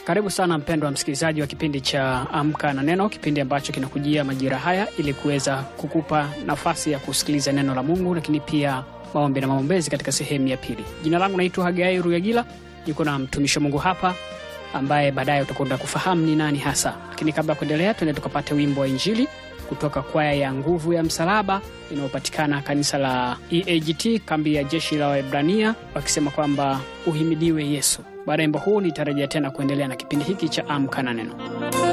Karibu sana mpendwa msikilizaji wa kipindi cha Amka na Neno, kipindi ambacho kinakujia majira haya ili kuweza kukupa nafasi ya kusikiliza neno la Mungu, lakini pia maombi na maombezi katika sehemu ya pili. Jina langu naitwa Hagai Ruyagila, niko na mtumishi wa Mungu hapa ambaye baadaye utakwenda kufahamu ni nani hasa. Lakini kabla ya kuendelea, tuende tukapate wimbo wa Injili kutoka kwaya ya Nguvu ya Msalaba inayopatikana kanisa la EAGT kambi ya jeshi la Waebrania, wakisema kwamba uhimidiwe Yesu. Baada ya wimbo huu nitarejea tena kuendelea na kipindi hiki cha Amka na Neno.